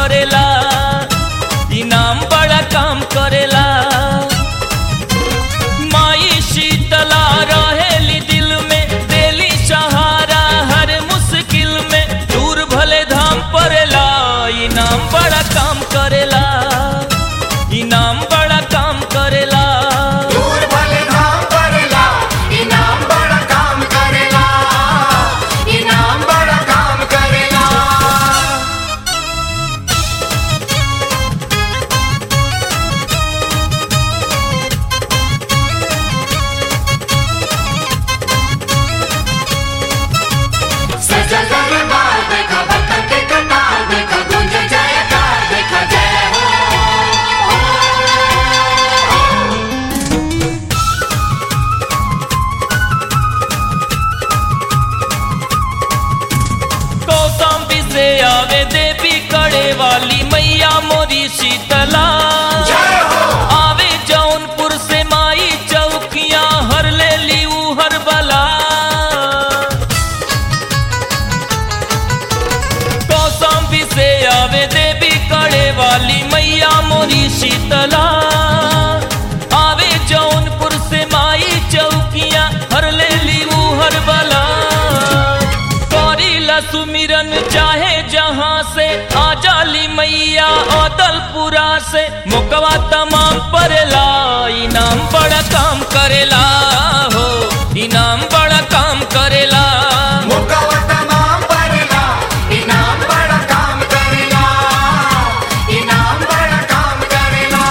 करेला इनाम बड़ा काम करेला माई शीतला रहेली दिल में देली सहारा हर मुश्किल में दूर भले धाम परेला इनाम बड़ा काम करेला इनाम बड़ा काम करेला दूर भले धाम करेला इनाम बड़ा काम करेला इनाम बड़ा काम करेला सजल दरबार देखा भक्तन के कतार देखा गूंज जयकार देखा जय हो कौशाम्बी से आवे देवी कड़े वाली मैया मोरी शीतला जय हो आवे जौनपुर से माई चौकिया हर ले ली ऊ हर बला कौशाम्बी से आवे देवी कड़े वाली मैया मोरी शीतला आवे जौनपुर से माई चौकिया हर ले ली ऊ हर बला करीला सुमिरन चाहे जहाँ से आ जाली मैया अदलपुरा से मुकवा तमाम परेला इनाम बड़ा काम करेला हो इनाम बड़ा काम करेला मुकवा तमाम परेला इनाम बड़ा काम करेला इनाम बड़ा काम करेला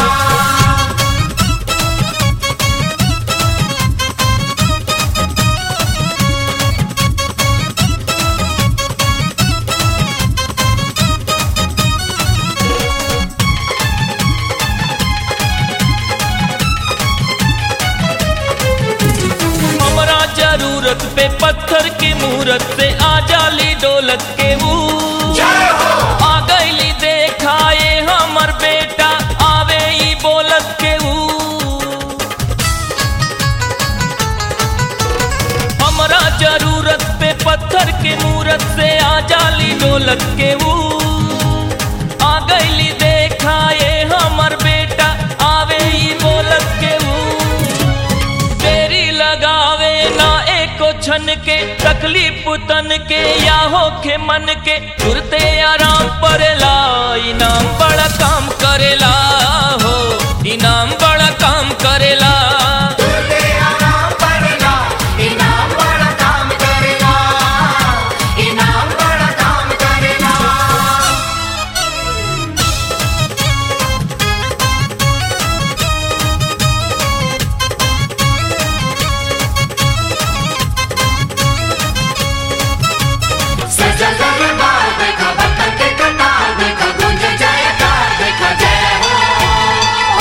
हमरा जरूरत पे पत्थर की मूरत से आ जाली दौलत के ऊ जय हो आ गईली देखाए हमर बेटा आवे ई बोलत के ऊ हमरा जरूरत पे पत्थर के मूरत से आ जाली दौलत के ऊ आ गईली देखाए हमर बेटा आवे ई बोलत के ऊ देरी लगावे ना एको छन के तकलीफ तन के या होखे मन के तुरते आराम परेला इनाम बड़ा काम करेला हो इनाम बड़ा काम करेला तुझे आराम परेला इनाम बड़ा काम करेला इनाम बड़ा काम करेला सजल दरबार देखा भक्तन के कतार देखा गूंज जयकार देखा जय हो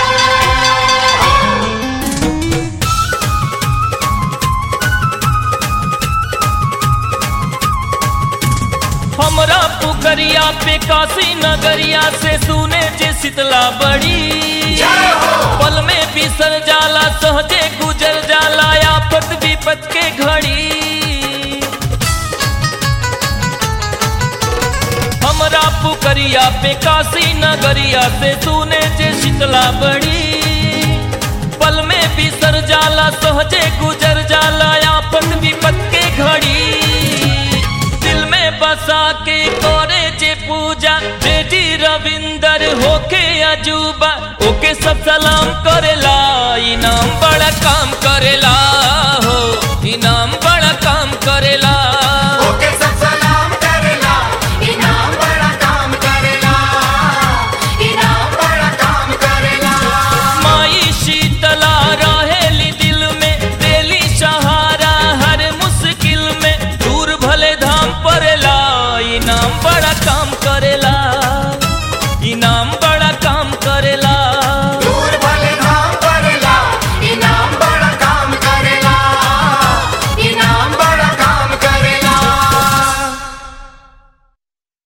हमरा पुकरिया पे काशी नगरिया से सुने जे शीतला बड़ी जय हो पल में बिसर जाला सहजे गुजर जाला आफत विपत के घड़ी हमरा पुकरिया पे काशी नगरिया से सुने जे शीतला बड़ी पल में बिसर जाला सहजे गुजर जाला आफत विपत के घड़ी दिल में बसा के करे जे पूजा जे जी रविंदर होके अजूबा ओके सब सलाम करेला इनाम बड़ा काम करेला हो इनाम बड़ा काम करेला ओके सब सलाम करेला इनाम बड़ा काम करेला इनाम बड़ा काम करेला माई शीतला रहेली दिल में देली सहारा हर मुश्किल में दूर भले धाम परेला इनाम बड़ा काम करेला